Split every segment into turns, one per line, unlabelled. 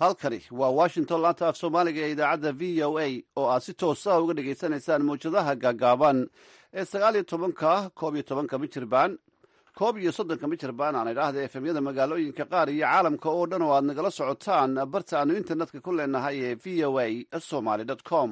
halkani waa washington laanta af soomaaliga ee idaacadda v o a oo aad si toosa uga dhagaysanaysaan mawjadaha gaagaaban ee sagaal iyo tobanka koob iyo tobanka mijirbaan koob iyo soddonka mijirbaan aan idhaahda efemyada magaalooyinka qaar iyo caalamka oo dhan oo aad nagala socotaan barta aanu internetka ku leenahay ee v o a somaly com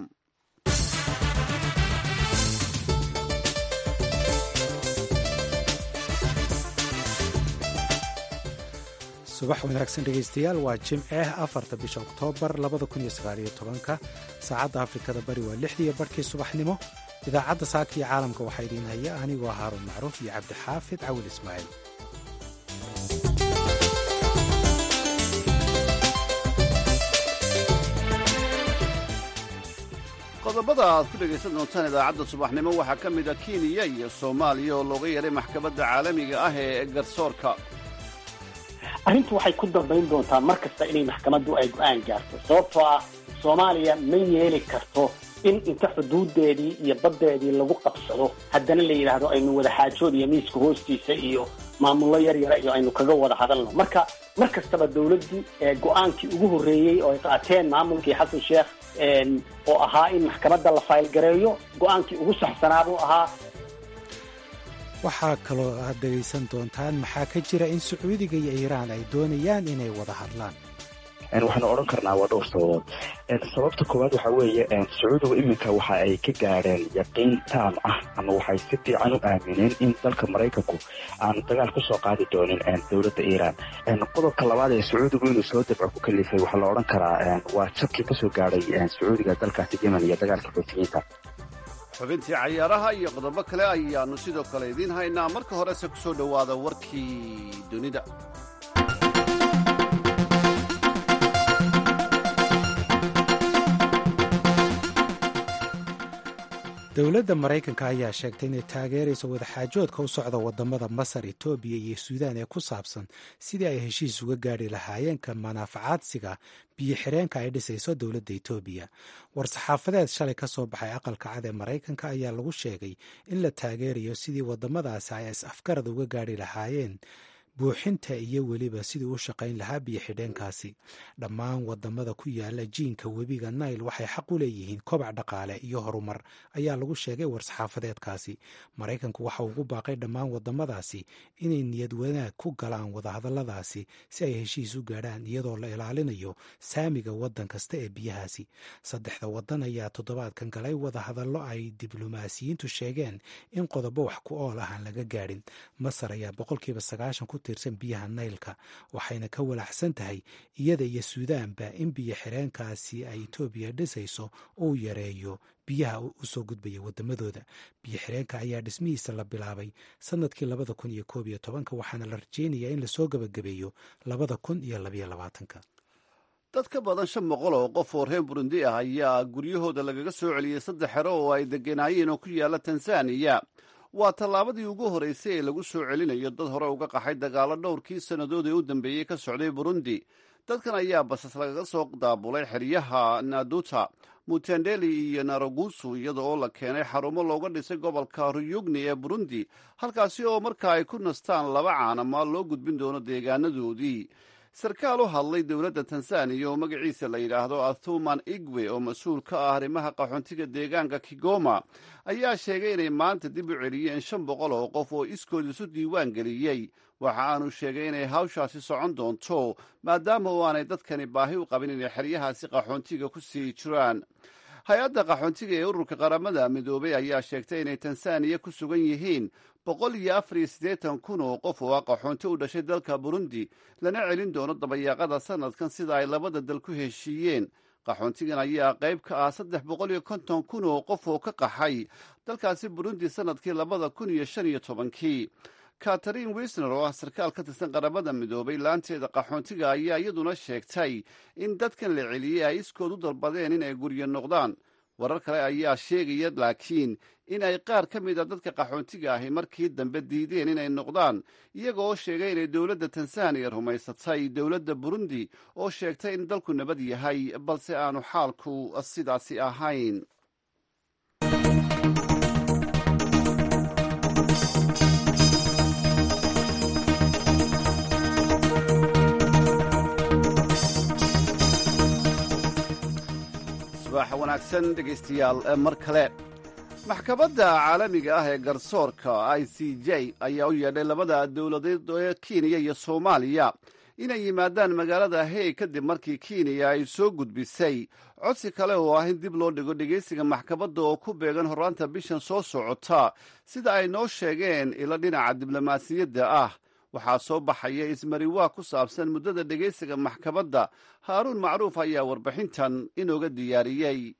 subax wanaagsan dhegaystayaal waa jimce afarta bisha oktoobar labada kun iyo sagaaliyo tobanka saacadda afrikada bari waa lixdiiyo barhkii subaxnimo idaacadda saaka iyo caalamka waxaa idiin haya anigoo haaruun macruuf iyo cabdixaafid cawil ismaaciil
qodobada aad ku dhegaysan doontaan idaacadda subaxnimo waxaa ka mid a kenya iyo soomaaliya oo looga yeedhay maxkamadda caalamiga ah ee garsoorka
arrintu waxay ku dambayn doontaa mar kasta inay maxkamaddu ay go-aan gaarto sababtoo ah soomaaliya ma yeeli karto in inta xuduudeedii iyo baddeedii lagu qabsado haddana la yidhaahdo aynu wada xaajood iyo miiska hoostiisa iyo maamullo yar yara iyo aynu kaga wada hadalno marka mar kastaba dawladdu go-aankii ugu horreeyey oo ay qaateen maamulkii xasan sheekh oo ahaa in maxkamadda la faylgareeyo go-aankii ugu saxsanaa buu ahaa
waxaa kaloo aad dhegaysan doontaan maxaa ka jira in sacuudiga iyo iiraan ay doonayaan inay wada hadlaan
waxaanu odhan karnaa waa dhowr sababood sababta koowaad waxaa weeye sacuudigu iminka waxa ay ka gaadheen yaqiin taam ah ama waxay si fiican u aamineen in dalka maraykanku aanu dagaal kusoo qaadi doonin dowladda iiraan qodobka labaad ee sacuudigu inuu soo dabco ku kalifay waxaa la odhan karaa waa jabkii kasoo gaadhay sacuudiga dalkaasi yemen iyo dagaalka xuutiyiinta
xubintii cayaaraha iyo qodobo kale ayaannu sidoo kale idiin haynaa marka horese ku soo dhowaada warkii dunida
dowladda maraykanka ayaa sheegtay inay taageerayso wadaxaajoodka u socda wadamada masar etoobiya iyo suudaan ee ku saabsan sidii ay heshiis uga gaari lahaayeen ka manaafacaadsiga biyo xireenka ay dhisayso dowladda etoobiya war-saxaafadeed shalay ka soo baxay aqalka cad ee maraykanka ayaa lagu sheegay in la taageerayo sidii wadamadaasi ay is afgarad uga gaari lahaayeen buuxinta iyo weliba sidii u shaqayn lahaa biyo xidheenkaasi dhammaan wadamada ku yaala jiinka webiga nail waxay xaq u leeyihiin kobac dhaqaale iyo horumar ayaa lagu sheegay war-saxaafadeedkaasi maraykanku waxa ugu baaqay dhammaan wadamadaasi inay niyad wanaag ku galaan wadahadaladaasi si ay heshiis u gaadhaan iyadoo la ilaalinayo saamiga wadan kasta ee biyahaasi saddexda wadan ayaa toddobaadkan galay wadahadallo ay diblomaasiyiintu sheegeen in qodobo wax ku ool ah aan laga gaadhin masar ayaa boqolkiiba sagaashan ku tirsan biyaha naylka waxayna ka walaacsan tahay iyada iyo suudaanba in biyo xireenkaasi ay etoobiya dhisayso uu yareeyo biyaha usoo gudbaya wadamadooda biyo xireenka ayaa dhismihiisa la bilaabay sanadkii labada kun iyo koob iyo tobanka waxaana la rajeynayaa in lasoo gabagabeeyo labada kun iyo labayo labaatanka
dad ka badan shan boqol oo qof oo reer burundi ah ayaa guryahooda lagaga soo celiyey saddex xero oo ay degenaayeen oo ku yaala tanzaniya waa tallaabadii ugu horreysay ee lagu soo celinayo dad hore uga qaxay dagaallo dhowrkii sannadood ee u dambeeyey ka socday burundi dadkan ayaa basas lagaga soo daabulay xeryaha naduta mutendeli iyo naragusu iyada oo la keenay xarumo looga dhisay gobolka ruyugni ee burundi halkaasi oo marka ay ku nastaan laba caanama loo gudbin doono deegaanadoodii sarkaal u hadlay dowladda tanzaniya oo magaciisa la yidhaahdo athuman igwe oo mas-uul ka ah arrimaha qaxoontiga deegaanka kigoma ayaa sheegay inay maanta dib u celiyeen shan boqol oo qof oo iskood isu diiwaan geliyey waxa aanu sheegay inay hawshaasi socon doonto maadaama oo aanay dadkani baahi u qabin inay xeryahaasi qaxoontiga ku sii jiraan hay-adda qaxoontiga ee ururka qaramada midoobay ayaa sheegtay inay tanzaniya ku sugan yihiin boqol iyo afar iyo siddeetan kun oo qof oo ah qaxoonti u dhashay dalka burundi lana celin doono dabayaaqada sanadkan sida ay labada dal ku heshiiyeen qaxoontigan ayaa qayb ka ah saddex boqol iyo konton kun oo qof oo ka qaxay dalkaasi burundi sanadkii labada kun iyo shan iyo tobankii katharine wisner oo ah sarkaal ka tirsan qaramada midoobay laanteeda qaxoontiga ayaa iyaduna sheegtay in dadkan la celiyey ay iskood u dalbadeen in ay guryo noqdaan warar kale ayaa sheegaya laakiin in ay qaar ka mid a dadka qaxoontiga ahi markii dambe diideen inay noqdaan iyaga oo sheegay inay dowladda tanzaniya rumaysatay dowladda burundi oo sheegtay in dalku nabad yahay balse aanu xaalku sidaasi ahayn subax wanaagsan dhegaystayaal mar kale maxkamadda caalamiga ah ee garsoorka i c j ayaa u yeedhay labada dowladeed ee kenya iyo soomaaliya inay yimaadaan magaalada hey kadib markii kenya ay soo gudbisay codsi kale oo ah in dib loo dhigo dhegaysiga maxkamadda oo ku beegan horraanta bishan soo socota sida ay noo sheegeen ilo dhinaca diblomaasiyadda ah waxaa soo baxaya ismariwaa ku saabsan muddada dhegaysiga maxkamadda haaruun macruuf ayaa warbixintan inooga diyaariyey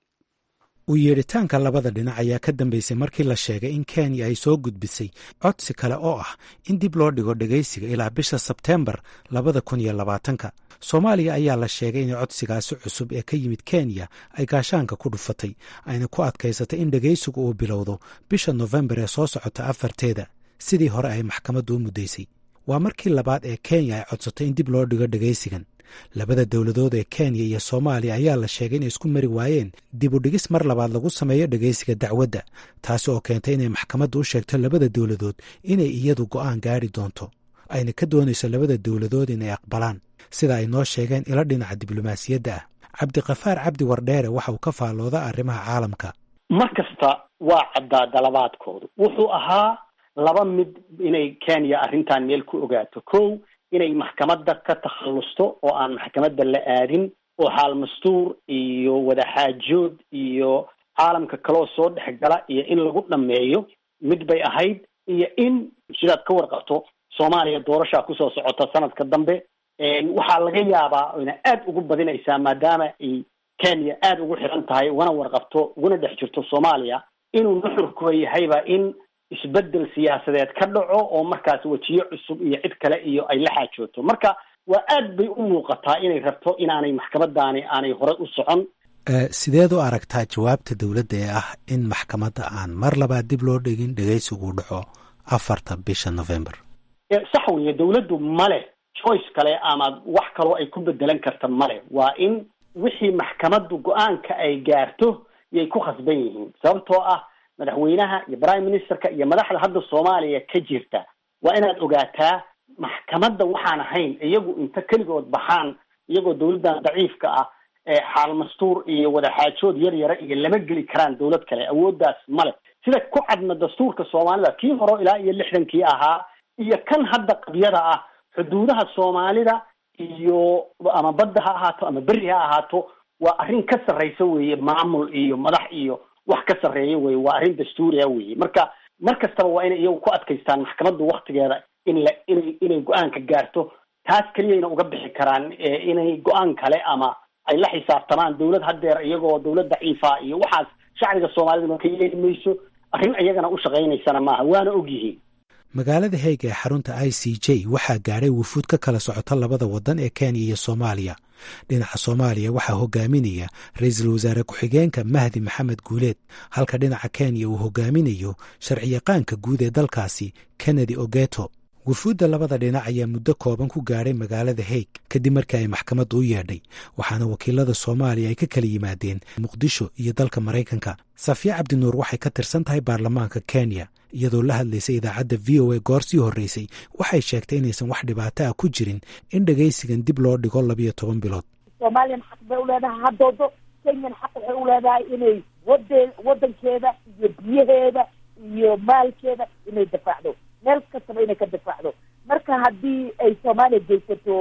u yeedhitaanka labada dhinac ayaa ka dambeysay markii la sheegay in kenya ay soo gudbisay codsi kale oo ah in dib loo dhigo dhegaysiga ilaa bisha sebteembar labada kun iyo labaatanka soomaaliya ayaa la sheegay in codsigaasi cusub ee ka yimid kenya ay gaashaanka ku dhufatay ayna ku adkaysatay in dhegaysigu uu bilowdo bisha nofembar ee soo socota afarteeda sidii hore ay maxkamaddu u muddaysay waa markii labaad ee kenya ay codsatay in dib loo dhigo dhegaysigan labada dowladood ee kenya iyo soomaaliya ayaa la sheegay inay isku mari waayeen dib u dhigis mar labaad lagu sameeyo dhegaysiga dacwadda taasi oo keentay inay maxkamaddu u sheegto labada dowladood inay iyadu go'aan gaari doonto ayna ka doonayso labada dowladood inay aqbalaan sida ay noo sheegeen ilo dhinaca diblomaasiyadda ah cabdiqafaar cabdi wardheere waxa uu ka faallooda arrimaha caalamka
mar kasta waa caddaa dalabaadkoodu wuxuu ahaa laba mid inay kenya arrintan meel ku ogaato kow inay maxkamadda ka takhallusto oo aan maxkamadda la aadin oo xaal mastuur iyo wadaxaajood iyo caalamka kaloo soo dhex gala iyo in lagu dhammeeyo mid bay ahayd iyo in sidaad ka warqabto soomaaliya doorashaa kusoo socota sanadka dambe waxaa laga yaabaa ina aada ugu badinaysaa maadaama ay kenya aada ugu xiran tahay ugana warqabto uguna dhex jirto soomaaliya inuu nuxurkuba yahayba in isbedel siyaasadeed ka dhaco oo markaas wejiyo cusub iyo cid kale iyo ay la xaajooto marka waa aad bay u muuqataa inay rabto inaanay maxkamadaani aanay horey u socon
sideed u aragtaa jawaabta dowladda ee ah in maxkamadda aan mar labaad dib loo dhigin dhegaysiguu dhaco afarta bisha november
sax weeye dowladdu male choice kale ama wax kaloo ay ku bedelan karta male waa in wixii maxkamaddu go-aanka ay gaarto yay ku khasban yihiin sababtoo ah madaxweynaha iyo prime ministerka iyo madaxda hadda soomaaliya ka jirta waa inaad ogaataa maxkamadda waxaan ahayn iyagu inta keligood baxaan iyagoo dowladdan daciifka ah xaal mastuur iyo wadaxaajood yar yara iyo lama geli karaan dowlad kale awooddaas male sida ku cadna dastuurka soomaalida kii horo ilaa iyo lixdankii ahaa iyo kan hadda qabyada ah xuduudaha soomaalida iyo ama badda ha ahaato ama berri ha ahaato waa arrin ka sarraysa weeye maamul iyo madax iyo wax ka sarreeya weye waa arrin dastuuriya weye marka mar kastaba waa inay iyagu ku adkaystaan maxkamaddu waktigeeda in la inay inay go-aanka gaarto taas keliyayna uga bixi karaan inay go-aan kale ama ay la xisaabtamaan dowlad haddeer iyagoo dowlad daciifa iyo waxaas shacbiga soomaalida ka yeeli mayso arrin iyagana u shaqaynaysana maaha waana og yihiin
magaalada heeg ee xarunta i c j waxaa gaadhay wufuud ka kala socota labada waddan ee kenya iyo soomaaliya dhinaca soomaaliya waxaa hogaaminaya ra-iisul wasaare ku-xigeenka mahdi maxamed guuleed halka dhinaca kenya uu hogaaminayo sharciyaqaanka guud ee dalkaasi kennedy ogeto wufuudda labada dhinac ayaa muddo kooban ku gaadhay magaalada heeg kadib markii ay maxkamaddu u yeedhay waxaana wakiilada soomaaliya ay ka kala yimaadeen muqdisho iyo dalka maraykanka safiya cabdinuur waxay ka tirsan tahay baarlamaanka kenya iyadoo la hadlaysay idaacadda v o a goor sii horreysay waxay sheegtay inaysan wax dhibaato ah ku jirin in dhegaysigan dib loo dhigo labiyo toban bilood
soomaaliyan xaq bay uleedahay haddoodo kenyan xaq waxay uleedahay inay wade wadankeeda iyo biyaheeda iyo maalkeeda inay difaacdo meel kastaba inay ka difaacdo marka haddii ay soomaaliya geysato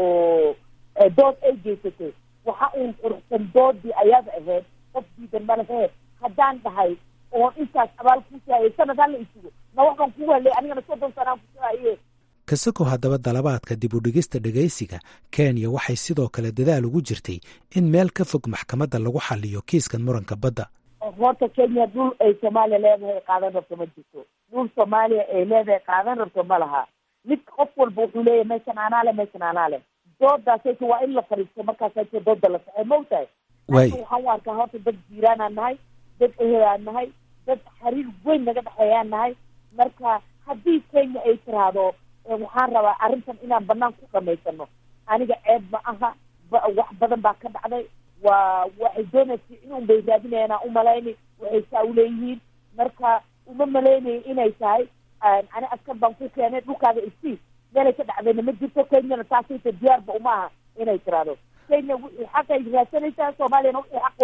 dood ay geysato waxa uun quruxsan doodii ayaada ahayd qof diidan ma laheed haddaan dhahay oon intaas abaal kuusaayay sanad hala isugo ma waxbaan ku halay anigana soddon sanaan kusuhaye
kasakow haddaba dalabaadka dib u dhigista dhegaysiga kenya waxay sidoo kale dadaal ugu jirtay in meel ka fog maxkamadda lagu xaliyo kiiskan muranka badda
horta kenya dhul ay soomaaliya leedahay qaadan rabto ma jirto dhul soomaaliya ay leedahay qaadan rabto ma laha mid qof walba wuxuu leeyahay meeshan anaa le meeshan anaa le doodaasayta waa in la fariisto markaasayta dooda la saxay maogtahay
Waay.
waxaan u arkaa horta dad jiiraanaan nahay dad ehelaan nahay dad xiriir weyn naga dhexeeyaan nahay marka haddii kenya ay tiraahdo eh, waxaan rabaa arrintan inaan banaan ku dhamaysano aniga ceeb ma aha ba- wax badan baa ka dhacday waa waxay doonaysa inun bay raadinayaan aan umalayni waxay saa uleeyihiin marka uma malaynaya inay tahay aan- ani askar baan ku keenay dhulkaaga isii meelay ka dhacdayna ma jirto kenyana taasayta diyaarba uma aha inay tiraahdo kenya wixii xaqay raadsanaysaa soomaaliyana wixii xaqooda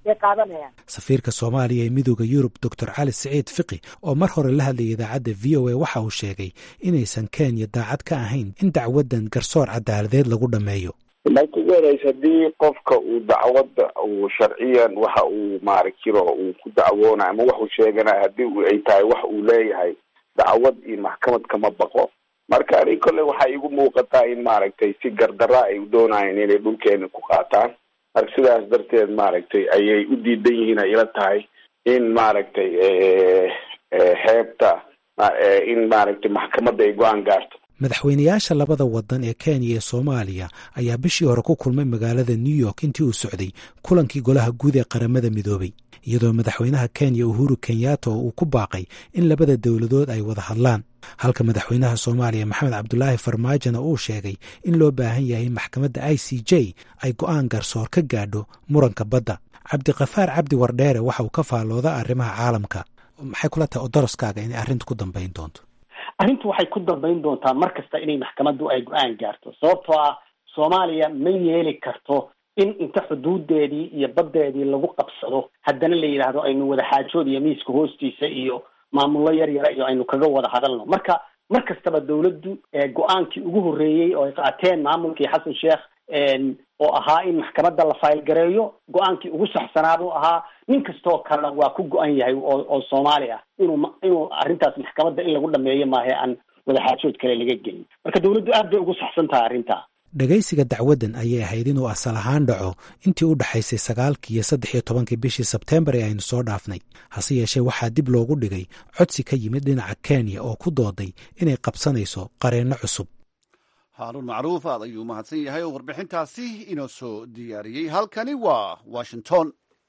bay qaadanayaan
safiirka soomaaliya ee midooda yurub doctor cali siciid fiqi oo mar hore la hadlayay idaacadda v o a waxa uu sheegay inaysan kenya daacad ka ahayn in dacwaddan garsoor cadaaladeed lagu dhammeeyo
marka ugu horeysa haddii qofka uu dacwadda uu sharciyan waxa uu maarakiro uu ku dacwoonay ama waxuu sheeganay haddii ay tahay wax uu leeyahay dacwad iyo maxkamad kama baqo marka ani kolle waxay igu muuqataa in maaragtay si gardara ay u doonayeen inay dhulkeena ku qaataan marka sidaas darteed maaragtay ayay u diidan yihiin ay ila tahay in maaragtay xeebta in maaragtay maxkamadda ay go-aan gaarto
madaxweynayaasha labada wadan ee kenya iyo soomaaliya ayaa bishii hore ku kulmay magaalada new york intii uu socday kulankii golaha guud ee qaramada midoobay iyadoo madaxweynaha kenya uhuru kenyatta uu ku baaqay in labada dowladood ay wada hadlaan halka madaxweynaha soomaaliya maxamed cabdulaahi farmaajona uu sheegay in loo baahan yahay in maxkamadda i c j ay go-aan garsoor ka gaadho muranka badda cabdiqafaar cabdi wardheere waxa uu ka faallooda arrimaha caalamka maxay kula tahay odoroskaaga inay arrinta ku dambayn doonto
arrintu waxay ku dambayn doontaa mar kasta inay maxkamaddu ay go-aan gaarto sababtoo ah soomaaliya ma yeeli karto in inta xuduudeedii iyo baddeedii lagu qabsado haddana la yidhaahdo aynu wada xaajood iyo miiska hoostiisa iyo maamullo yar yara iyo aynu kaga wada hadalno marka mar kastaba dawladdu go-aankii ugu horreeyey oo ay qaateen maamulkii xasan sheekh oo ahaa in maxkamadda la faylgareeyo go-aankii ugu saxsanaa buu ahaa nin kastoo kalena waa ku go-an yahay oo oo soomaali ah inuu inuu arrintaas maxkamadda in lagu dhameeyo maahe aan wadaxaajood kale laga gelin marka dawladdu aad bay ugu saxsan tahay arrintaa
dhegaysiga dacwaddan ayay ahayd inuu asal ahaan dhaco intii u dhexaysay sagaalkii iyo saddex iyo tobankii bishii sebteembar ee aynu soo dhaafnay hase yeeshee waxaa dib loogu dhigay codsi ka yimid dhinaca kenya oo ku dooday inay qabsanayso qareenno cusub
haaruun macruuf aad ayuu mahadsan yahay oo warbixintaasi inoo soo diyaariyey halkani waa washington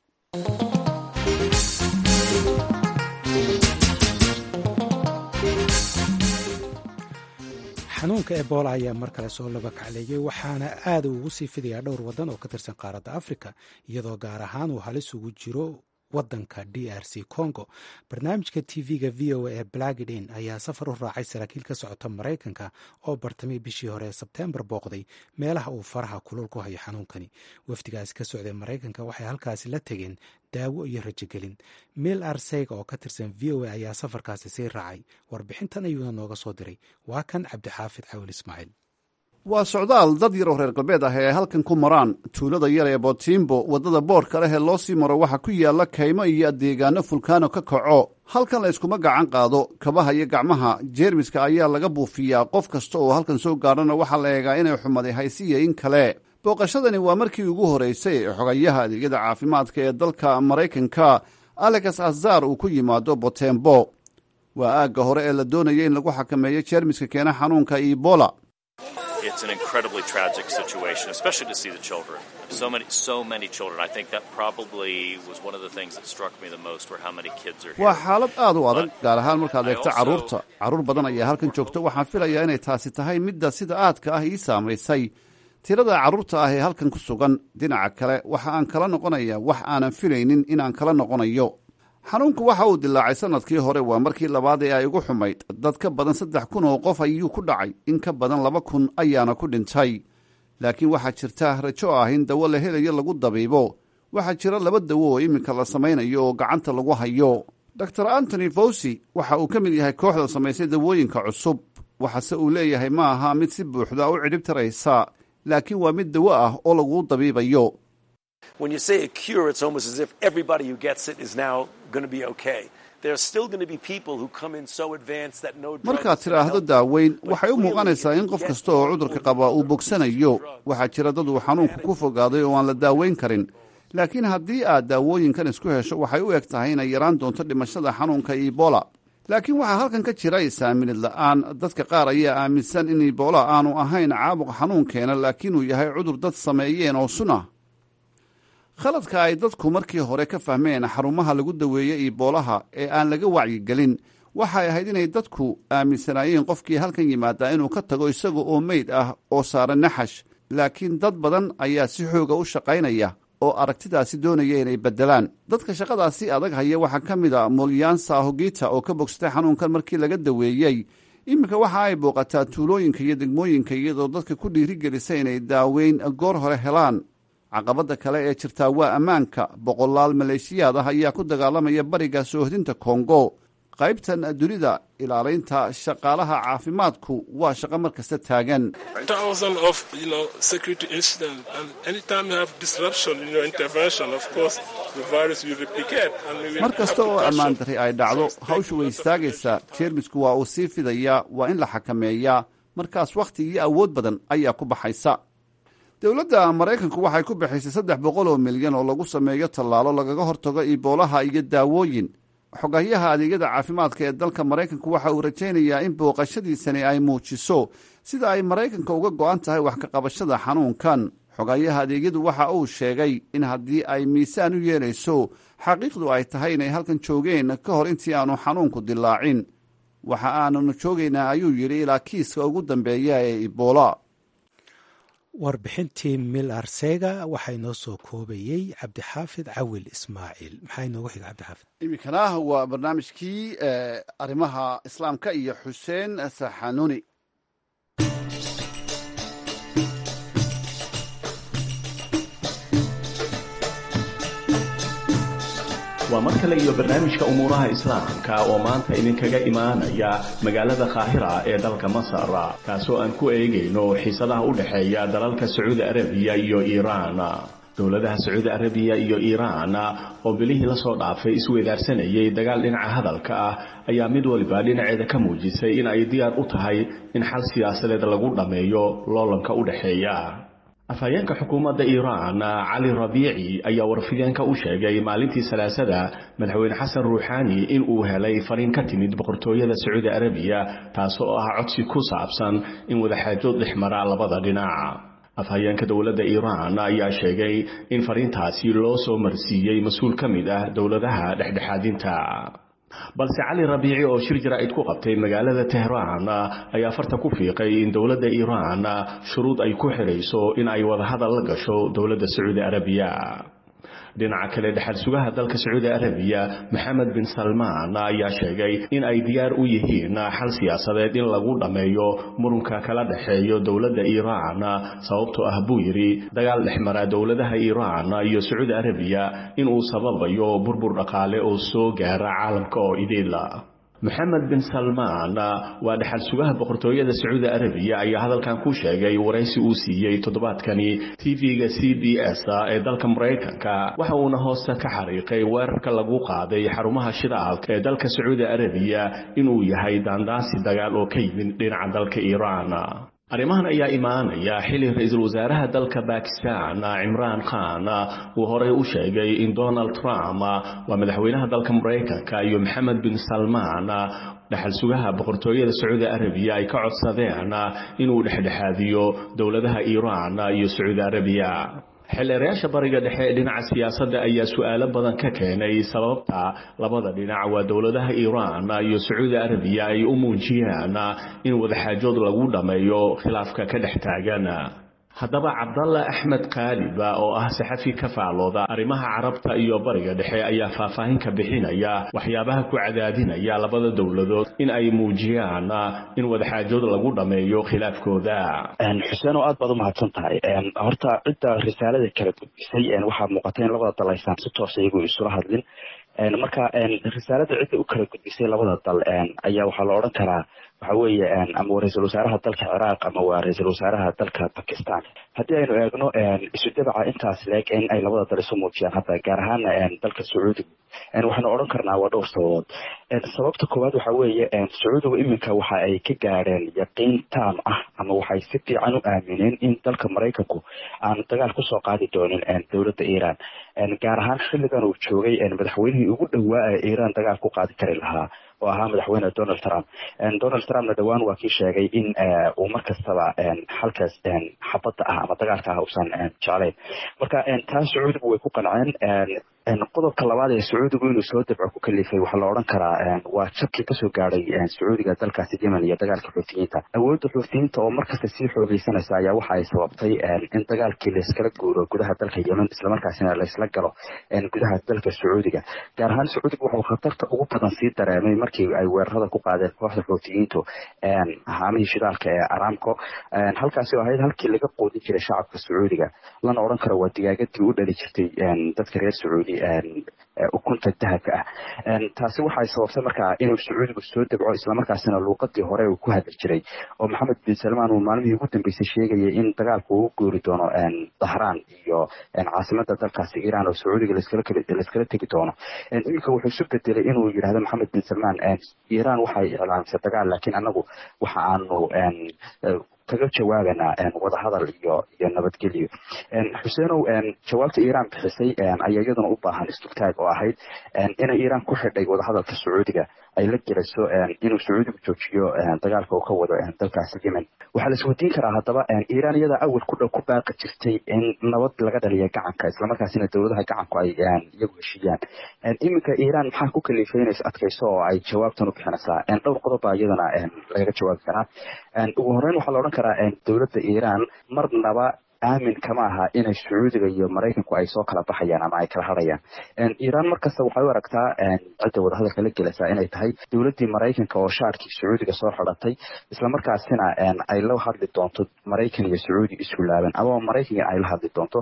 xanuunka ebola ayaa mar kale soo laba kacleeyey waxaana aad ugu sii fidayaa dhowr waddan oo ka tirsan qaaradda afrika iyadoo gaar ahaan uu halis ugu jiro wadanka d r c congo barnaamijka tv-ga v o a ee blagidin ayaa safar u raacay saraakiil ka socota maraykanka oo bartamay bishii hore ee sebteembar booqday meelaha uu faraha kulul ku hayo xanuunkani wafdigaasi ka socday maraykanka waxay halkaasi la tegeen daawo iyo rajogelin mil arseyga oo ka tirsan v o a ayaa safarkaasi sii raacay warbixintan ayuuna nooga soo diray waa kan cabdixaafid cawil ismaaciil
waa socdaal dad yar oo reer galbeed ah ee ay halkan ku maraan tuulada yar ee botimbo waddada boorka leh ee loo sii maro waxaa ku yaalla kaymo iyo deegaano fulkaano ka kaco halkan la yskuma gacan qaado kabaha iyo gacmaha jeermiska ayaa laga buufiyaa qof kasta oo halkan soo gaadhana waxaa la eegaa inay xumaday haysiya in kale booqashadani waa markii ugu horraysay ee xogayaha adeegyada caafimaadka ee dalka maraykanka alex azar uu ku yimaado botembo waa aagga hore ee la doonaya in lagu xakameeyo jeermiska keena xanuunka ebola
it's an incredibly tragic situation, especially to see the children. So many, so many children. I think that probably was one of the things that struck me the most, were how many kids are here.
waa xaalad aad u adag gaar ahaan markaad eegto carruurta carruur badan ayaa halkan joogta waxaan filayaa inay taasi tahay midda sida aadka ah ii saamaysay tirada carruurta ah ee halkan ku sugan dhinaca kale waxa aan kala noqonayaa wax aanan filaynin inaan kala noqonayo xanuunku waxa uu dilaacay sannadkii hore waa markii labaad ee ay ugu xumayd dad ka badan saddex kun oo qof ayuu ku dhacay in ka badan laba kun ayaana ku dhintay laakiin waxaa jirta rajo ah in dawo la helayo lagu dabiibo waxaa jira laba dawo oo iminka la samaynayo oo gacanta lagu hayo dor antony fawsi waxa uu ka mid yahay kooxda samaysay dawooyinka cusub waxaase uu leeyahay ma aha mid si buuxda u cidhib taraysa laakiin waa mid dawo ah oo lagu dabiibayo
When you say a cure, it's almost as if everybody who gets it is now going to be okay. There's still going to be people who come in so advanced that no drug
markaad
is gonna
tidhaahdo
help.
daaweyn waxay u muuqanaysaa in qof kasta oo cudurka qaba uu bogsanayo waxaa jira dad uu xanuunku ku fogaaday oo aan la daaweyn karin laakiin haddii aad daawooyinkan isku hesho waxay u eg tahay inay yaraan doonto dhimashada xanuunka ebola laakiin waxaa halkan ka jira isaaminid la'aan dadka qaar ayaa aaminsan in ebola aanu ahayn caabuq xanuunkeena laakiin uu yahay cudur dad sameeyeen oo sun ah khaladka ay dadku markii hore ka fahmeen xarumaha lagu daweeyey iboolaha ee aan laga wacyigelin waxay ahayd inay dadku aaminsanaayeen qofkii halkan yimaadaa inuu ka tago isaga oo meyd ah oo saaran naxash laakiin dad badan ayaa si xooga u shaqaynaya oo aragtidaasi doonaya inay beddelaan dadka shaqadaasi adag haya waxaa ka mid a molyansa hogita oo ka bogsatay xanuunkan markii laga daweeyey iminka waxa ay booqataa tuulooyinka iyo degmooyinka iyadoo dadka ku dhiirigelisa inay daaweyn goor hore helaan caqabadda kale ee jirtaa waa ammaanka boqolaal maleeshiyaad ah ayaa ku dagaalamaya bariga soohdinta kongo qaybtan dunida ilaalaynta shaqaalaha caafimaadku waa shaqo mar kasta taagan mar kasta oo ammaan darri ay dhacdo hawshu way istaagaysaa jeermisku waa uu sii fidayaa waa in la xakameeyaa markaas wakhti iyo awood badan ayaa ku baxaysa dowladda maraykanku waxay ku bixisay saddex boqol oo milyan oo lagu sameeyo tallaalo lagaga hortago iboolaha iyo daawooyin xogahyaha adeegyada caafimaadka ee dalka maraykanku waxa uu rajaynayaa in booqashadiisani ay muujiso sida ay maraykanka uga go'an tahay wax ka qabashada xanuunkan xogahyaha adeegyadu waxa uu sheegay in haddii ay miisaan u yeelayso xaqiiqdu ay tahay inay halkan joogeen ka hor intii aanu xanuunku dilaacin waxa aananu joogaynaa ayuu yidhi ilaa kiiska ugu dambeeya ee ibola
warbixintii mil arsega waxaa inoo soo koobayey cabdixaafid cawil ismaaciil maxaa inoogu xiga cabdixaafid
iminkana waa barnaamijkii arrimaha islaamka iyo xuseen saxanuni
waa mar kale iyo barnaamijka umuuraha islaamka oo maanta idinkaga imaanaya magaalada kaahira ee dalka masar kaasoo aan ku eegayno xiisadaha u dhexeeya dalalka sacuudi arabiya iyo iiraan dowladaha sacuudi arabiya iyo iiraan oo bilihii lasoo dhaafay isweydaarsanayay dagaal dhinaca hadalka ah ayaa mid waliba dhinaceeda ka muujisay in ay diyaar u tahay in xal siyaasadeed lagu dhammeeyo loolanka u dhexeeya afhayeenka xukuumadda iiraan cali rabiici ayaa warfideenka u sheegay maalintii salaasada madaxweyne xasan ruuxaani in uu helay fariin ka timid boqortooyada sacuudi arabiya taasoo ah codsi ku saabsan in wadaxaajood dhexmara labada dhinac afhayeenka dowladda iiraan ayaa sheegay in fariintaasi loo soo marsiiyey mas-uul ka mid ah dowladaha dhexdhexaadinta balse cali rabiici oo shir jaraa'id ku qabtay magaalada tehraan ayaa farta ku fiiqay in dowladda iiraan shuruud ay ku xidhayso in ay wadahadal la gasho dowladda sacuudi arabiya dhinaca kale dhexal sugaha dalka sacuudi arabiya maxamed bin salmaan ayaa sheegay in ay diyaar u yihiin xal siyaasadeed in lagu dhammeeyo murunka kala dhexeeyo dowladda iiraan sababtoo ah buu yidhi dagaal dhexmara dowladaha iiraan iyo sacuudi arabiya inuu sababayo burbur dhaqaale oo soo gaara caalamka oo idila maxamed bin salmaan waa dhexal sugaha boqortooyada sacuudi arabiya ayaa hadalkan ku sheegay waraysi uu siiyey toddobaadkani tv-ga c b s ee dalka maraykanka waxa uuna hoosta ka xariiqay weerarka lagu qaaday xarumaha shidaalka ee dalka sacuudi arabiya inuu yahay daandaansi dagaal oo ka yimid dhinaca dalka iiraan arrimahan ayaa imaanaya xili ra-iisul wasaaraha dalka bakistan cimraan khan uu horey u sheegay in donald trump waa madaxweynaha dalka maraykanka iyo maxamed bin salmaan dhexal sugaha boqortooyada sacuudi arabiya ay ka codsadeen inuu dhexdhexaadiyo dowladaha iiraan iyo sacuudi arabiya xildheerayaasha bariga dhexe ee dhinaca siyaasadda ayaa su-aalo badan ka keenay sababta labada dhinac waa dowladaha iiraan iyo sacuudi arabiya ay u muujiyaan in wadaxaajood lagu dhammeeyo khilaafka ka dhex taagan haddaba cabdalla axmed kaaliba oo ah saxafi ka faalooda arrimaha carabta iyo bariga dhexe ayaa faahfaahin ka bixinaya waxyaabaha ku cadaadinaya labada dowladood in ay muujiyaan in wadaxaajood lagu dhammeeyo khilaafkooda
xuseen oo aad baad u mahadsan tahay horta cidda risaalada kala gudbisay waxaa muuqata in labada dal aysan si toosa iyagu isula hadlin marka risaalada cidda u kala gudbisay labada dal ayaa waxaa la odhan karaa waxa weeye ama waa ra-iisul wasaaraha dalka ciraaq ama waa ra-iisul wasaaraha dalka bakistan haddii aynu eegno isu dabaca intaas leeg in ay labada dal isu muujiyaan hadda gaar ahaana dalka sacuudiga waxaanu odhan karnaa waa dhowr sababood sababta koowaad waxa weeye sacuudigu iminka waxa ay ka gaadheen yaqiin taam ah ama waxay si fiican u aamineen in dalka maraykanku aan dagaal kusoo qaadi doonin dowladda iiraan gaar ahaan xilligan uu joogay madaxweynihii ugu dhowaa ee iiraan dagaal ku qaadi kari lahaa oo ahaa madaxweyne donald trump donald trumpna dhowaan waa kii sheegay in uu mar kastaba halkaas xabadda ah ama dagaalka ah uusan jeclayn marka taas sacuudigu way ku qanceen qodobka labaad ee sacuudigu inuu soo dabco ku kalifay waxaa la odhan karaa waa jabkii kasoo gaadhay sacuudiga dalkaasi yemen iyo dagaalka xuutiyiinta awoodda xuutiyiinta oo markasta sii xoogeysanaysa ayaa waxa ay sababtay in dagaalkii layskala guuro gudaha dalka yemen islamarkaasina laysla galo gudaha dalka sacuudiga gaar ahaan sacuudiga waxuu khatarta ugu badan sii dareemay markii ay weerarada ku qaadeen kooxda xuutiyiintu haamihii shidaalka ee aramco halkaasi oo ahayd halkii laga qoodin jiray shacabka sacuudiga lana odhan karo waa digaagadii u dhali jirtay dadka reer sacuudi ukunta dahabka ah taasi waxay sababtay markaa inuu sacuudigu soo dabco islamarkaasina luuqadii hore uu ku hadli jiray oo maxamed bin salmaan uu maalmihii ugu dambeysay sheegayay in dagaalku uu guuri doono dahraan iyo caasimada dalkaasi iiraan oo sacuudiga layskala tegi doono iminka wuxuu isu bedelay inuu yidhahdo maxamed bin salmaan iiraan waxay iclaamisay dagaal laakiin anagu waxa aanu kaga jawaabanaa wadahadal iyo iyo nabadgelyo xuseenow jawaabta iiraan bixisay ayaa iyaduna u baahan istugtaag oo ahayd inay iiraan ku xidhay wadahadalka sacuudiga ay la gelayso inuu sacuudigu joojiyo dagaalka uu ka wado dalkaasi yemen waxaa la isweydiin karaa haddaba iiraan iyadaa awal ku dhow ku baaqi jirtay in nabad laga dhaliya gacanka islamarkaasina dowladaha gacanku ay iyagu heshiiyaan iminka iiraan maxaa ku kalifay inays adkayso oo ay jawaabtan u bixinaysaa dhowr qodob baa iyadana lagaga jawaabi karaa ugu horeyn waxaa la odhan karaa dowladda iiraan marnaba aamin kama aha inay sacuudiga iyo maraykanku ay soo kala baxayaan ama ay kala hadhayaan iiraan markasta waxay u aragtaa cidda wadahadalka la gelaysaa inay tahay dowladdii maraykanka oo shaarkii sacuudiga soo xidhatay islamarkaasina ay la hadli doonto maraykan iyo sacuudi isku laaban amaba maraykan ay la hadli doonto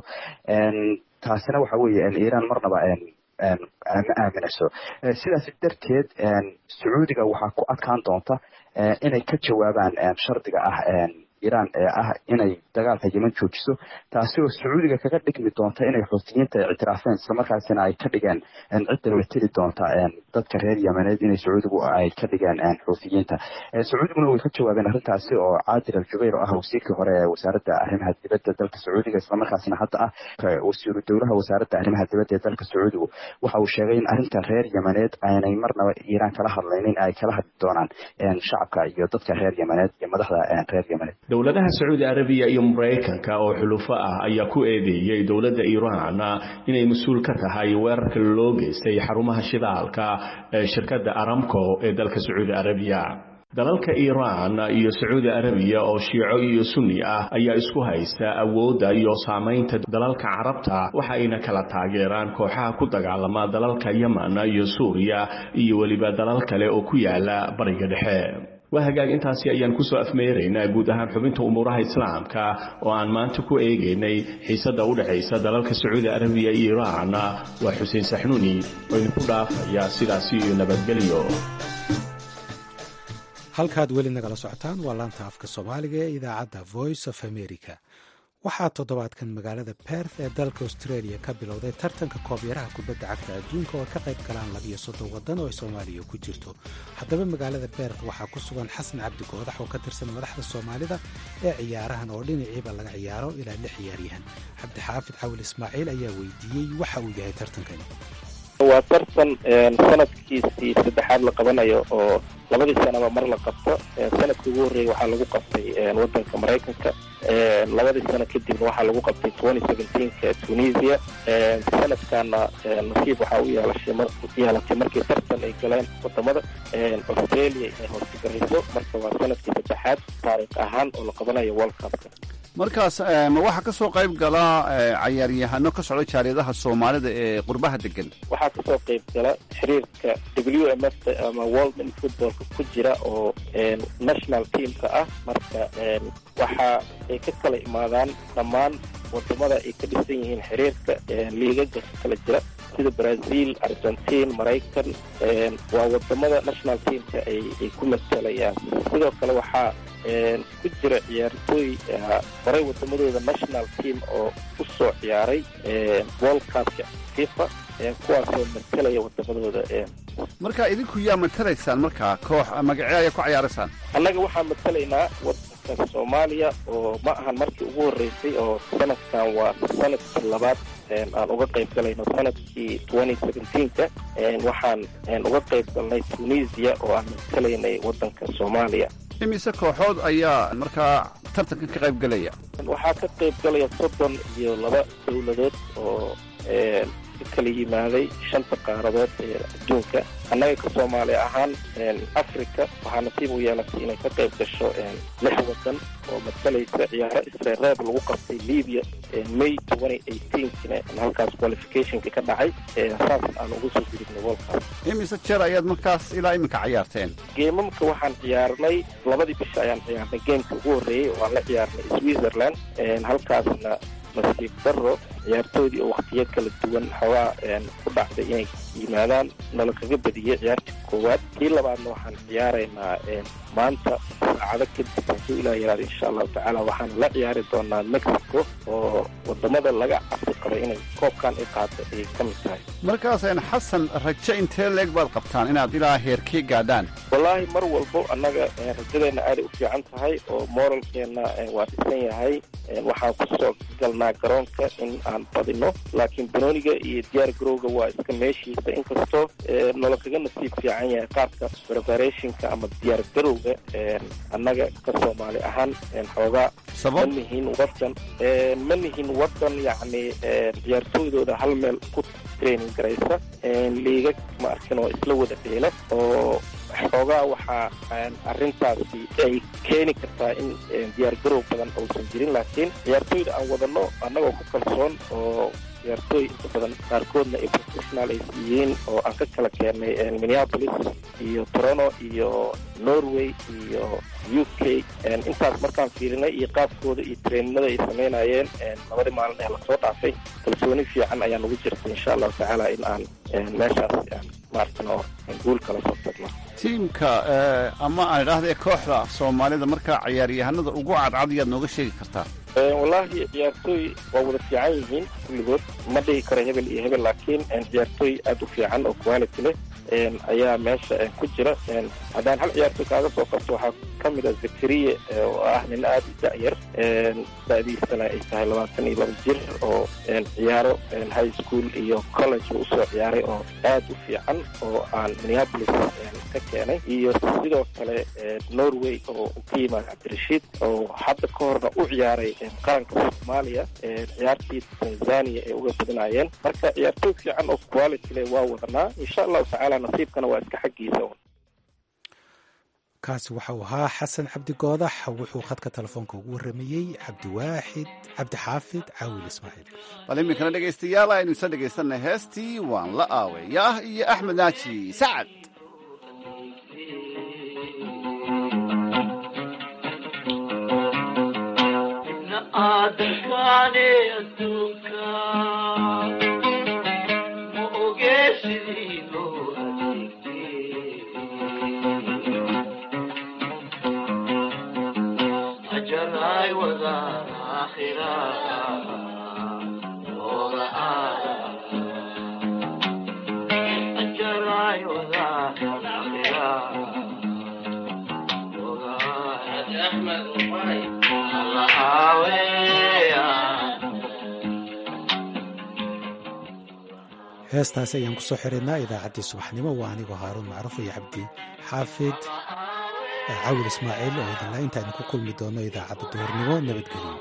taasina waxa weeye iiraan marnaba ma aaminayso sidaas darteed sacuudiga waxaa ku adkaan doonta inay ka jawaabaan shardiga ah iiraan ee ah inay dagaalka yemen joojiso taasi oo sacuudiga kaga dhigmi doonta inay xuutiyiinta ictiraafeen islamarkaasina ay ka dhigeen cidda mateli doonta dadka reer yemeneed inay sacuudigu ay ka dhigeen xuutiyiinta sacuudiguna way ka jawaabeen arrintaasi oo caadir al jubayr oo ah wasiirkii hore ee wasaaradda arrimaha dibadda dalka sacuudiga islamarkaasina hadda ah wasiiru dowlaha wasaaradda arrimaha dibadda ee dalka sacuudigu waxa uu sheegay in arrinta reer yemeneed aanay marnaba iiraan kala hadlaynin ay kala hadli doonaan shacabka iyo dadka reer yemeneed iyo madaxda reer yemeneed
dowladaha sacuudi arabiya iyo maraykanka oo xulufo ah ayaa ku eedeeyey dowladda iiraan inay mas-uul ka tahay weerarka loo geystay xarumaha shidaalka ee shirkadda aramco ee dalka sacuudi arabiya dalalka iiraan iyo sacuudi arabiya oo shiico iyo sunni ah ayaa isku haysta awoodda iyo saamaynta dalalka carabta waxa ayna kala taageeraan kooxaha ku dagaalama dalalka yemen iyo suuriya iyo weliba dalal kale oo ku yaala bariga dhexe waa hagaag intaasi ayaan kusoo afmeeraynaa guud ahaan xubinta umuuraha islaamka oo aan maanta ku eegaynay xiisadda u dhexaysa dalalka sacuudi arabiya iyo iiraan waa xuseen saxnuuni oo idinku dhaafaya sidaasi iyo nabadgelyo
halkaad weli nagala socotaan waa laanta afka soomaaliga ee idaacadda voice of america waxaa toddobaadkan magaalada berth ee dalka australia ka bilowday tartanka koobyaraha kubadda cagta adduunka oo ka qayb galaan labiyo soddon waddan oo ay soomaaliya ku jirto haddaba magaalada berth waxaa ku sugan xasan cabdi goodax oo ka tirsan madaxda soomaalida ee ciyaarahan oo dhinaciiba laga ciyaaro ilaa lix ciyaaryahan cabdixaafid cawil ismaaciil ayaa weydiiyey waxa uu yahay tartankani
waa tartan sanadkiisii saddexaad la qabanayo oo labadii sanaba mar la qabto sanadkii ugu horreeyay waxaa lagu qabtay wadanka maraykanka labadii sano kadibna waxaa lagu qabtay twenty seventeenka tunisia sanadkaana nasiib waxaa u yeelashay yeelatay markii tartan ay galeen wadamada australia inay hoosgarayso marka waa sanadkii saddexaad taariikh ahaan oo la qabanayo world cupka
markaas ma waxaa ka soo qayb gala cayaaryahano ka socda jaariyadaha soomaalida ee qurbaha degan
waxaa kasoo qayb gala xiriirka w m f ama world in footballka ku jira oo national teamka ah marka waxa ay ka kala imaadaan dhammaan wadamada ay ka dhisan yihiin xiriirka liigaga ka kala jira sida brazil argentine maraykan waa wadamada national teamka ay ku matelayaan sidoo kale waxaa ku jira ciyaartooy horay wadamadooda national team oo u soo ciyaaray world cupka fifa kuwaasoo matalaya wadamadooda
marka idinku yaa matalaysaan markaa koox magacee ayaa ku cayaaraysaan
annaga waxaan matalaynaa wadanka soomaaliya oo ma ahan markii ugu horreysay oo sanadkan waa sanadkii labaad aan uga qayb galayno sanadkii twenty seventeenka waxaan uga qayb galnay tunisia oo aan matalaynay wadanka soomaaliya
imise kooxood ayaa markaa tartankan ka qayb galaya
waxaa ka qayb galaya soddon iyo laba dowladood oo ka kala yimaaday shanta qaaradood ee adduunka annaga ka soomaali ahaan africa waxaa nasiib u yeelatay inay ka qayb gasho lix wadan oo masalaysa ciyaaro isreereeb lagu qabtay libya may twenty eighteenkina halkaas qualificationka ka dhacay saas aan uga soo gudubnay wolkaas
imise jeer ayaad markaas ilaa iminka ciyaarteen
geemamka waxaan ciyaarnay labadii bisha ayaan ciyaarnay geemka ugu horreeyey oo aan la ciyaarnay switzerland halkaasna nasiib daro ciyaartoodii oo waktiyo kala duwan xoogaa ku dhacday inay yimaadaan nala kaga badiyey ciyaartii koowaad kii labaadna waxaan ciyaaraynaa maanta saacado kadib hadduu ilaah yaraada insha allahu tacaala waxaan la ciyaari doonaa mexico oo wadamada laga cabsi qaba inay koobkan i qaado ayay ka mid tahay
markaasn xasan rajo intee leeg baad qabtaan inaad ilaa heerkii gaadhaan
wallaahi mar walbo annaga rajadeenna aaday u fiican tahay oo moralkeenna waa dhisan yahay waxaan kusoo galnaa garoonka in aan badino laakiin banooniga iyo diyaar garowga waa iska meeshiisa inkastoo nolol kaga nasiib fiican yahay qaabka preparationka ama diyaar garowga annaga ka soomaali ahaan xoogaa ma nihin wadan ma nihin wadan yacni ciyaartooydooda hal meel ku training garaysa liiga ma arkin oo isla wada dheela oo xoogaa waxaa arrintaasi ay keeni kartaa in diyaar garow badan uusan jirin laakiin ciyaartooyda aan wadano annagoo ku kalsoon oo ciyaartooy inta badan qaarkoodna ay professional ay yihiin oo aan ka kala keennay minneapolis iyo toronto iyo norway iyo u k intaas markaan fiirinay iyo qaabkooda iyo treeninada ay samaynayeen labadii maalin ee lasoo dhaafay kalsooni fiican ayaa nagu jirta insha allahu tacaala in aan meeshaas maartano guul kala soo tagno
tiimka ama aan idhaahda kooxda soomaalida markaa ciyaaryahanada ugu cadcad yaad nooga sheegi kartaa
wallaahi ciyaartooy waa wada fiican yihiin kulligood ma dhihi karo hebel iyo hebel laakiin ciyaartooy aada u fiican oo quality leh ayaa meesha ku jira haddaan hal ciyaartooy kaaga soo qabto waxaa ka mid ah zakariya oo ah nin aada u da-yar da-diisana ay tahay labaatan iyo laba jir oo ciyaaro high school iyo college uu usoo ciyaaray oo aada u fiican oo aan minneapolis ka keenay iyo sidoo kale norway oo ka yimaada cabdirashiid oo hadda ka horna u ciyaaray qaranka soomaaliya ciyaartii tanzania ay uga badinayeen marka ciyaartooy fiican oo quality leh waa wadanaa insha allahu tacaala nasiibkana waa iska xaggiisa
kaasi waxa uu ahaa xasan cabdi goodax wuxuu khadka telefoonka ugu warramayey cabdiwaaxid cabdixaafid caawil ismaaciil
bal iminkana dhegaystayaal aynu isa dhegaysanay heestii waan la aaweeyaah iyo axmed naaji sacad
heestaasi ayaan kusoo xiraynaa idaacaddii subaxnimo waa anigoo haaruun macruuf iyo cabdi xaafid cawil ismaaciil oo idinla intaaynu ku kulmi doono idaacadda duhurnimo nabadgelyo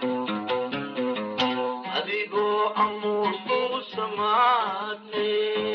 adigoo amuur ku samaatay